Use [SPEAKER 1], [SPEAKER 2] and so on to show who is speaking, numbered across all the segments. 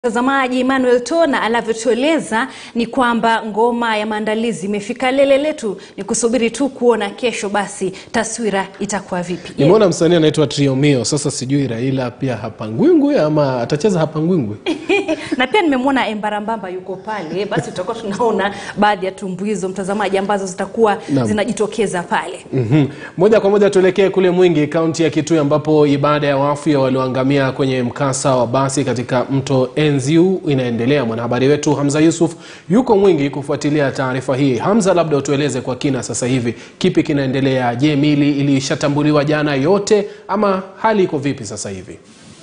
[SPEAKER 1] Mtazamaji Emmanuel Tona anavyotueleza ni kwamba ngoma ya maandalizi imefika lele letu, ni kusubiri tu kuona kesho basi taswira itakuwa vipi.
[SPEAKER 2] Nimeona msanii anaitwa Triomio. Sasa sijui Raila pia hapangwingwi ama atacheza hapangwingwi.
[SPEAKER 1] na pia nimemwona Embarambamba yuko pale, basi tutakuwa tunaona baadhi ya tumbuizo mtazamaji, ambazo zitakuwa
[SPEAKER 2] Naam.
[SPEAKER 1] zinajitokeza pale.
[SPEAKER 2] Mhm. Moja kwa moja tuelekee kule Mwingi, kaunti ya Kitui, ambapo ibada ya wafu ya walioangamia kwenye mkasa wa basi katika mto Enziu inaendelea. Mwanahabari wetu Hamza Yusuf yuko Mwingi kufuatilia taarifa hii. Hamza, labda utueleze kwa kina sasa hivi kipi kinaendelea? Je, mili ilishatambuliwa jana yote ama hali iko vipi sasa hivi?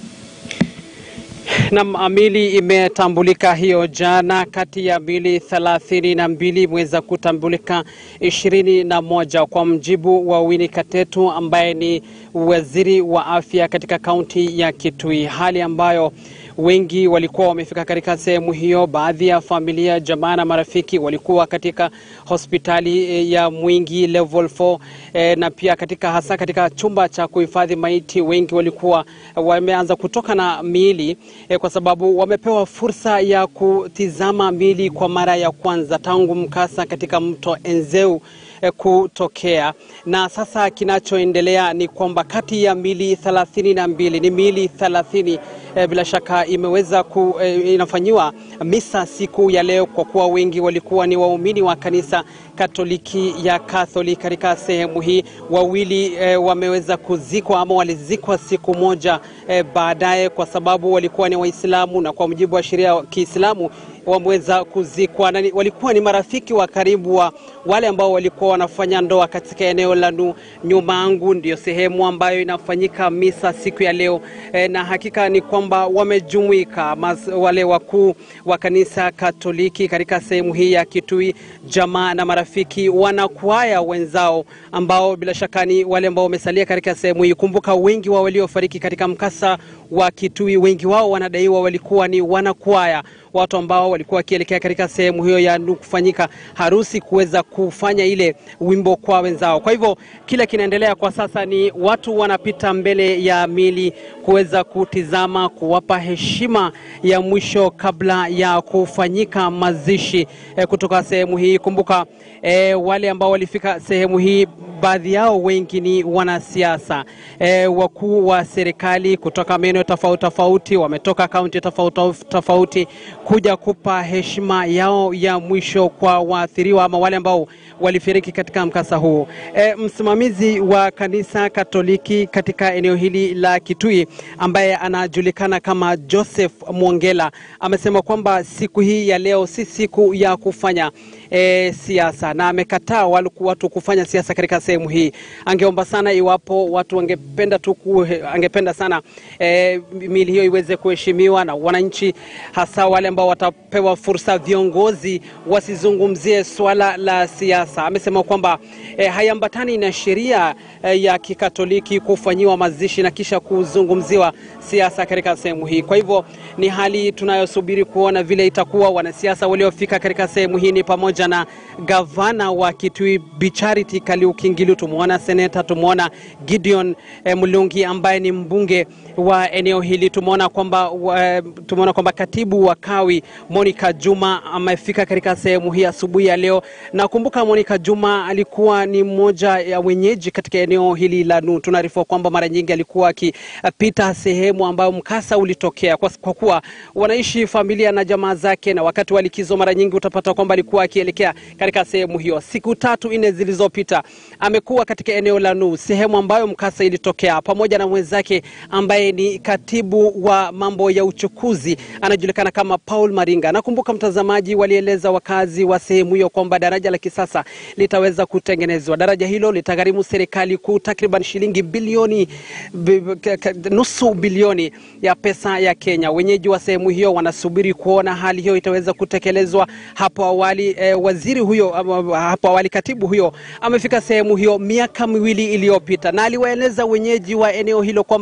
[SPEAKER 3] Naam, mili imetambulika hiyo jana. Kati ya mili thelathini na mbili imeweza kutambulika ishirini na moja kwa mjibu wa Winnie Katetu ambaye ni waziri wa afya katika kaunti ya Kitui, hali ambayo wengi walikuwa wamefika katika sehemu hiyo. Baadhi ya familia, jamaa na marafiki walikuwa katika hospitali eh, ya Mwingi level 4 eh, na pia katika hasa katika chumba cha kuhifadhi maiti, wengi walikuwa wameanza kutoka na miili eh, kwa sababu wamepewa fursa ya kutizama miili kwa mara ya kwanza tangu mkasa katika mto Enzeu eh, kutokea na sasa kinachoendelea ni kwamba kati ya mili thelathini na mbili ni mili thelathini eh, bila shaka imeweza ku, eh, inafanyiwa misa siku ya leo kwa kuwa wengi walikuwa ni waumini wa kanisa Katoliki ya Catholic katika sehemu hii. Wawili eh, wameweza kuzikwa ama walizikwa siku moja eh, baadaye kwa sababu walikuwa ni Waislamu na kwa mujibu wa sheria ya Kiislamu wameweza kuzikwa na ni- walikuwa ni marafiki wa karibu wa wale ambao walikuwa wanafanya ndoa katika eneo la Nu- nyuma yangu, ndio sehemu ambayo inafanyika misa siku ya leo e, na hakika ni kwamba wamejumuika mas, wale wakuu wa kanisa Katoliki katika sehemu hii ya Kitui, jamaa na marafiki, wanakwaya wenzao ambao bila shaka ni wale ambao wamesalia katika sehemu hii. Kumbuka wengi wa waliofariki katika mkasa wa Kitui, wengi wao wanadaiwa walikuwa ni wanakwaya watu ambao walikuwa wakielekea katika sehemu hiyo ya nu kufanyika harusi kuweza kufanya ile wimbo kwa wenzao. Kwa hivyo kile kinaendelea kwa sasa ni watu wanapita mbele ya mili kuweza kutizama, kuwapa heshima ya mwisho kabla ya kufanyika mazishi eh, kutoka sehemu hii. Kumbuka eh, wale ambao walifika sehemu hii baadhi yao wengi ni wanasiasa eh, wakuu wa serikali kutoka maeneo tofauti tofauti, wametoka kaunti tofauti tofauti kuja kupa heshima yao ya mwisho kwa waathiriwa ama wale ambao walifiriki katika mkasa huo. E, msimamizi wa kanisa Katoliki katika eneo hili la Kitui ambaye anajulikana kama Joseph Mwongela amesema kwamba siku hii ya leo si siku ya kufanya e, siasa na amekataa wale- watu kufanya siasa katika sehemu hii. Angeomba sana iwapo watu wangependa tu ku, angependa sana e, mili hiyo iweze kuheshimiwa na wananchi, hasa wale ambao watapewa fursa, viongozi wasizungumzie swala la siasa. Amesema kwamba e, haiambatani na sheria e, ya Kikatoliki kufanyiwa mazishi na kisha kuzungumziwa siasa katika sehemu hii. Kwa hivyo ni hali tunayosubiri kuona vile itakuwa. Wanasiasa waliofika katika sehemu hii ni pamoja na gavana wa Kitui Bi Charity Kariuki Ngilu, tumeona seneta, tumeona Gideon eh, Mulungi ambaye ni mbunge wa eneo hili, tumeona kwamba wa- tumeona kwamba katibu wa Kawi Monica Juma amefika katika sehemu hii asubuhi ya leo. Na kumbuka Monica Juma alikuwa ni mmoja ya wenyeji katika eneo hili la Nu. Tunaarifiwa kwamba mara nyingi alikuwa akipita sehemu ambayo mkasa ulitokea, kwa, kwa kuwa wanaishi familia na jamaa zake, na wakati wa likizo mara nyingi utapata kwamba alikuwa akielekea katika sehemu hiyo. Siku tatu nne zilizopita amekuwa katika eneo la Nu, sehemu ambayo mkasa ilitokea, pamoja na mwenzake ambaye ni katibu wa mambo ya uchukuzi anajulikana kama Paul Maringa. Nakumbuka mtazamaji, walieleza wakazi wa sehemu hiyo kwamba daraja la kisasa litaweza kutengenezwa. Daraja hilo litagharimu serikali kuu takriban shilingi bilioni bi- ka- ka- nusu bilioni ya pesa ya Kenya. Wenyeji wa sehemu hiyo wanasubiri kuona hali hiyo itaweza kutekelezwa. Hapo awali eh, waziri huyo ama, hapo awali katibu huyo amefika sehemu hiyo miaka miwili iliyopita na aliwaeleza wenyeji wa eneo hilo kwamba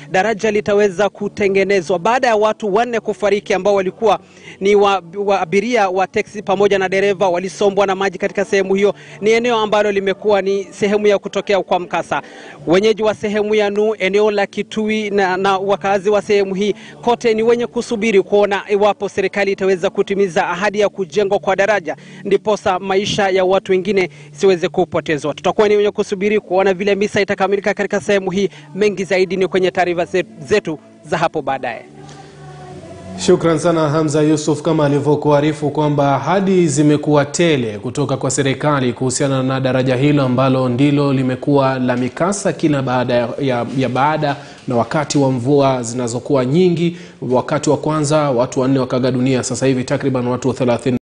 [SPEAKER 3] daraja litaweza kutengenezwa baada ya watu wanne kufariki ambao walikuwa ni wa, wa abiria wa teksi pamoja na dereva walisombwa na maji katika sehemu hiyo. Ni eneo ambalo limekuwa ni sehemu ya kutokea kwa mkasa. Wenyeji wa sehemu ya Nu, eneo la Kitui na, na wakazi wa sehemu hii kote ni wenye kusubiri kuona iwapo serikali itaweza kutimiza ahadi ya kujengwa kwa daraja, ndiposa maisha ya watu wengine siweze kupotezwa. Tutakuwa ni wenye kusubiri kuona vile misa itakamilika katika sehemu hii. Mengi zaidi ni kwenye taarifa zetu za hapo baadaye.
[SPEAKER 2] Shukran sana Hamza Yusuf, kama alivyokuarifu kwamba ahadi zimekuwa tele kutoka kwa serikali kuhusiana na daraja hilo ambalo ndilo limekuwa la mikasa kila baada ya, ya, ya baada na wakati wa mvua zinazokuwa nyingi. Wakati wa kwanza watu wanne wakaga dunia, sasa hivi takriban watu 30